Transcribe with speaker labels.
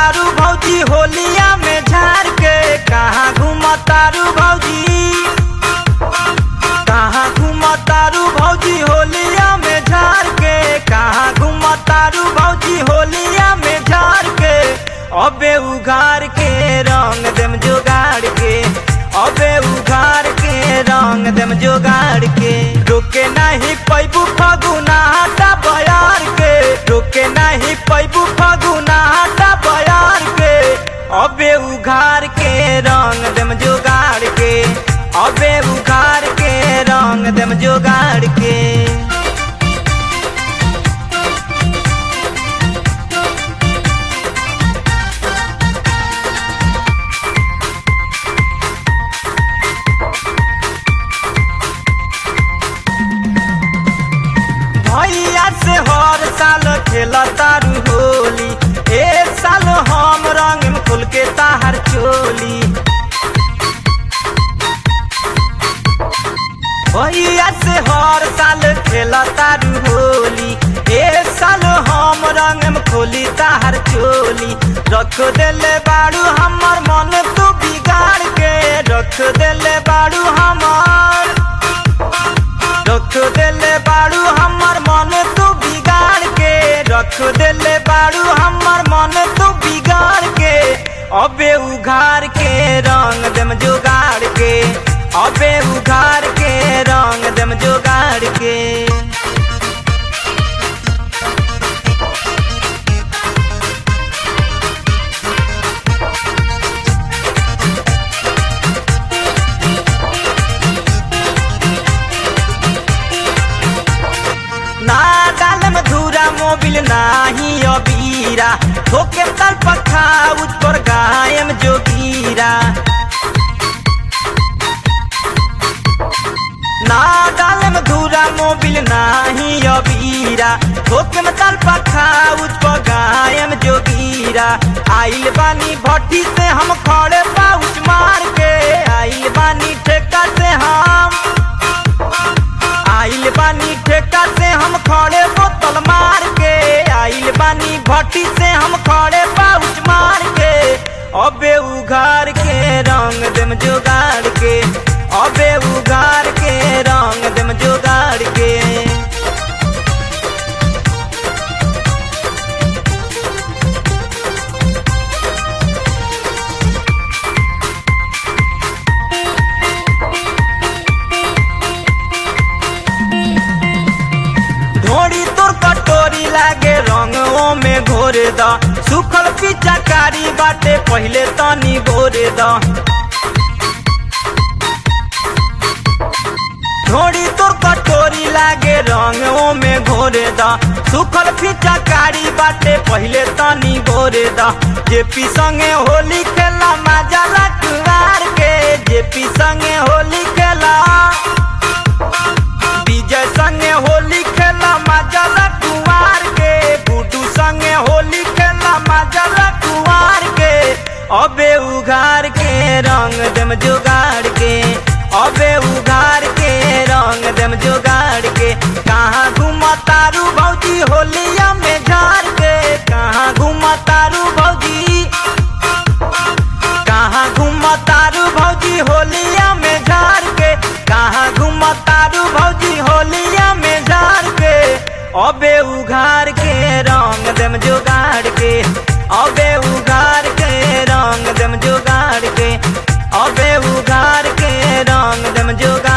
Speaker 1: घूमतारू भौजी होलिया में झाड़ के कहाँ घूमतारू भौजी कहाँ घूमतारू भौजी होलिया में झाड़ के कहाँ घूमतारू भौजी होलिया में झाड़ के अबे उघार के रंग देम जोगाड़ के अबे उघार के रंग देम जोगाड़ के रोके नहीं पैबू फगुना हटा बयार के रोके नहीं पैबू फगुना हटा बयार के अबे उघार के रंग देम जोगाड़ के अबे उघार के रंग देम जोगाड़ के भैया से हर साल खेला तारू होली ए साल हम रंग में खुल के ताहर चोली भैया से हर साल खेला तारू होली ए साल हम रंग में खोली ताहर चोली रख देले बाड़ू हमर मन तू बिगाड़ के रख देले बाड़ू हमर रख देले बाड़ू हमर मन तू बिगाड़ के रख देले बाड़ू हमर मन तू बिगाड़ के अबे उघार के रंग देम जोगाड़ के अबे उघार के रंग देम जोगाड़ के ना डालम धूरा मोबिल नाही अबीरा ठोके तल पखा उज पर गायम जोगीरा ना डालम धूरा मोबिल नाही अबीरा ठोके में तल पखा उज पर गायम जोगीरा आइल बानी भट्टी से हम खड़े पाउच मार के आइल बानी ठेका से हम आइल बानी ठेका से हम खड़े बोतल मार के आइल बानी भट्टी से हम खड़े पाउच मार के अबे उघार के रंग देम जोगाड़ के अबे उघार के रंग देम जोगाड़ के ढोड़ी तोर कटोरी लागे रंगों में घोरे द सुखल पिचाकारी बाटे पहले तनी भोरे द ढोड़ी तोर कटोरी लागे रंगों में घोरे द सुखल पिचाकारी बाटे पहले तनी भोरे द जेपी संगे होली खेला मजा लटवार के जेपी संगे होली खेला विजय संगे होली खेला मजल कुमार के गुड्डू संगे होली खेला मजल कुमार के अबे उघार के रंग देम जोगाड़ के अबे उघार के रंग देम जोगाड़ के कहाँ घूमतारू भौजी होलिया में झाड़ के कहाँ घूमतारू भौजी कहाँ घूमतारू भौजी होलिया में झाड़ के कहाँ घूमतारू भौजी होलिया में झाड़ के अबे उघार के रंग देम जोगाड़ के अबे उघार के रंग देम जोगाड़ के अबे उघार के रंग देम जोगाड़